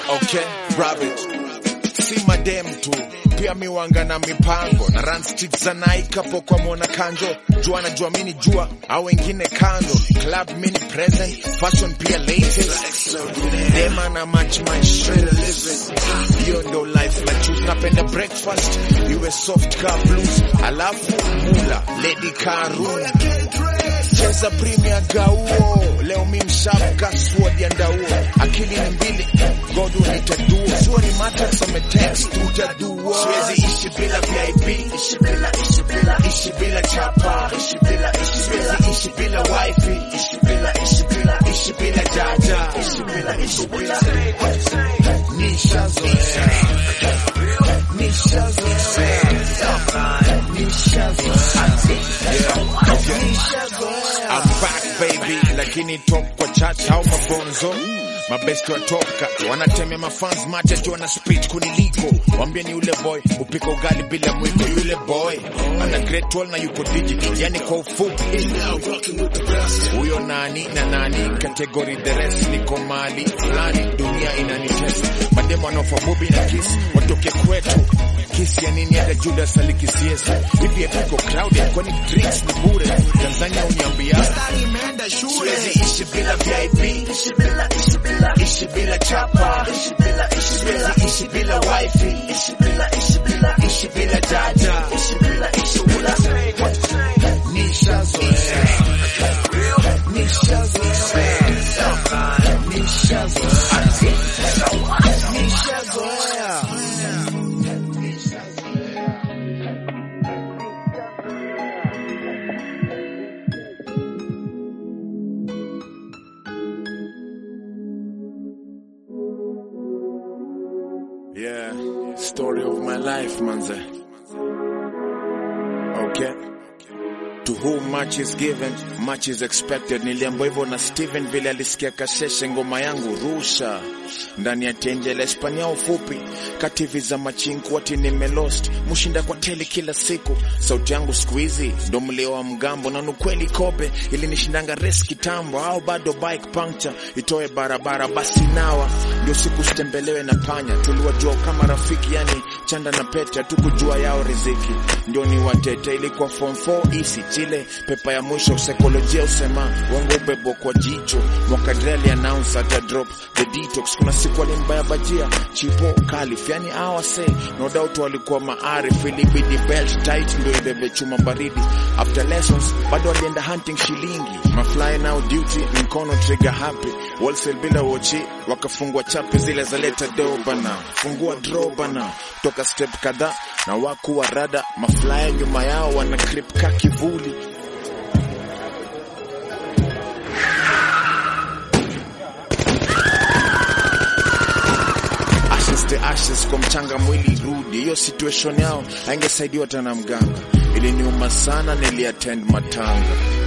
Okay, rabbit. Si madem tu pia miwanga na mipango na run street za Nike hapo kwa mwana kanjo jua na jua mini jua au wengine kando club mini present fashion pia latest dema na match my shredder living hiyo ndo life la choose napenda breakfast iwe soft car blues alafu mula lady karun cheza premier gauo leo mi mshamka sword ya ndauo akili ni mbili godu nitaduo sure ni matas ametext utaduo siwezi ishi bila vip ishi bila ishi bila ishi bila chapa ishi bila ishi siwezi ishi bila wifi ishi bila ishi bila ishi bila jaja ishi bila ishi bila nishazoea nishazoea nishazoea I'm back baby, lakini top kwa church au mabonzo mabesti watoka wanatemea mafans mate tu wana speech kuniliko wambie ni yule boy upika ugali bila mwiko yule boy ana great wall na yuko digital yani kwa ufupi huyo nani na nani category the rest niko mali fulani dunia inanitesa mademo wanaofa bobi na kiss watoke kwetu kisi ya nini hata Judas alikisiesa hivi epiko crowded kwani drinks ni bure Tanzania uniambia siwezi ishi bila VIP ishi bila ishi bila ishi bila chapa ishi bila ishi siwezi ishi bila wifi ishi bila ishi bila ishi bila data ishi bila ishi bila nishazoea nishazoea nishazoea nishazoea Yeah, story of my life, manze. Okay. To whom much is given, much is expected. Niliambiwa hivyo na Steven vile alisikia kasheshe ngoma yangu rusha ndani ya tenje la Hispania ufupi kativi za machinku wati nimelost mushinda kwa teli kila siku sauti yangu siku hizi ndo mlio wa mgambo na nukweli kobe ilinishindanga res kitambo au bado bike puncture itoe barabara basi nawa ndio siku sitembelewe na panya tuliwajua kama rafiki yani chanda na pete tukujua yao riziki ndio ni watete ilikuwa form 4 isi chile pepa ya mwisho saikolojia usema wangu ubebo kwa jicho mwakadreli announce ata drop the detox kuna siku alimbaya bajia chipo kalif yani awase no doubt walikuwa maarif ilibidi belt tight ndio ibebe chuma baridi after lessons bado walienda hunting shilingi mafly now duty mkono trigger happy wholesale bila wochi wakafungua chapi zile za leta do bana fungua draw bana toka step kadhaa na wakuwa rada mafly nyuma yao wana clip ka kivuli ashes to ashes kwa mchanga mwili rudi hiyo situation yao aingesaidiwa tena mganga iliniuma sana niliattend matanga